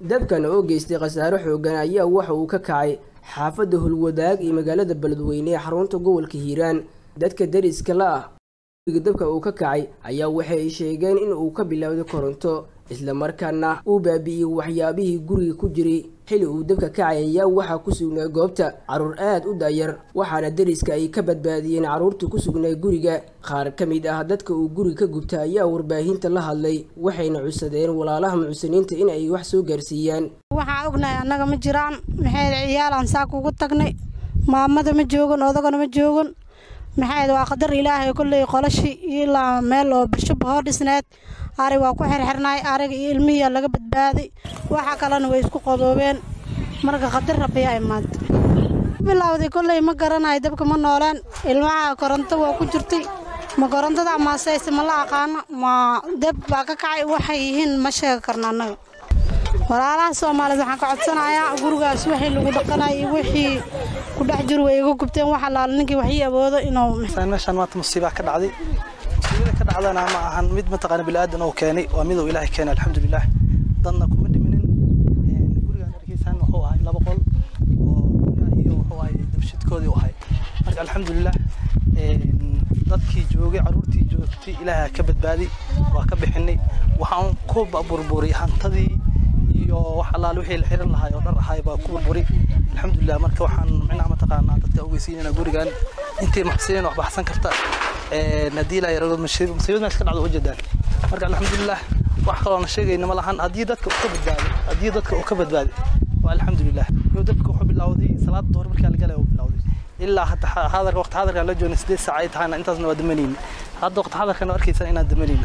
dabkan oo geystay khasaare xoogan ayaa waxa uu ka kacay xaafadda hulwadaag iyo magaalada beledweyne ee xarunta gobolka hiiraan dadka dariska la ah guriga dabka uu ka kacay ayaa waxay sheegeen in uu ka bilowday koronto islamarkaana uu baabi'iyey waxyaabihii guriga ku jiray xili uu dabka kacay ayaa waxaa ku sugnaa goobta carruur aad u daayar waxaana dariska ay ka badbaadiyeen carruurta ku sugnaa guriga qaar ka mid ah dadka uu guriga ka gubta ayaa warbaahinta la hadlay waxayna cusadeen walaalaha mucsiniinta in ay wax soo gaarsiiyaan waxaan ognahay annaga ma jiraan maxayd ciyaalaan saaka ugu tagnay maamada ma joogan odagana ma joogan maxayd waa qadar ilaahay kolley qolashi ilaa meel oo bashub hoo dhisneed ari waa ku xirxirnay ariga iyo ilmihiyaa laga badbaaday waxa kalena way isku qodoobeen marka qadar rabbiyaa imaanta bilowday kolley ma garanayo dabka ma nooleen ilmaha koronto waa ku jirtay ma korontada amaaseyse ma la aqaano ma dab baa ka kacay waxay yihiin ma sheegi karna annaga walaalaha soomaaliyeed waxaan ka codsanayaa gurigaas wixii lagu dhaqanay iyo wixii ku dhex jir way iga gubteen wax allaala ninkii waxii awoodo inuu meeshaan maanta musiibaa ka dhacday musiibada ka dhacdana ma ahan mid mataqaana bilaadan oo keenay waa mid uu ilaahay keenay alxamdulilah dadna kuma dhiminin gurigaan arkaysaan wuxuu ahay laba qol oo iyo wuxuu ahay dabshidkoodii u ahay marka alxamdulilah dadkii joogay carruurtii joogtay ilaahay ka badbaadi waa ka bixinay waxaan ku burburay hantadii iyo wax allaale wixii la xiran lahaay oo dhar ahaay baa ku burburi alxamdulilah marka waxaan micnaha mataqaanaa dadka ogeysiinayna gurigan intii maxsinin wax baxsan karta haddii ilaa yarago musiibad meesha ka dhacdo ujeedaan marka alxamdulilah wax kaloona sheegayna ma lahan haddii dadka uu ka badbaado haddii dadka uu ka badbaadi waa alxamdulilah iyo dadka wuxuu bilowday salaada duhur markaa la galay uu bilowday ilaa hadda hadarka waqti hadarkan la joogna sideed saac ay tahayna intaasna waa damanayna hadda waqti hadarkan arkaysan inaan damanayna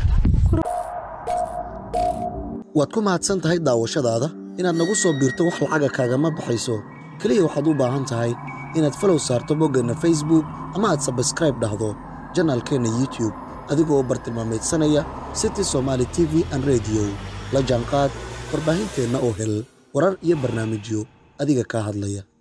waad ku mahadsan tahay daawashadaada inaad nagu soo biirto wax lacaga kaagama baxayso keliya waxaad u baahan tahay inaad falow saarto boggeenna facebook ama aad sabskraib dhahdo janaalkeenna youtube adigoo bartilmaameedsanaya city somaali t v an rediyo la jaanqaad warbaahinteenna oo hel warar iyo barnaamijyo adiga kaa hadlaya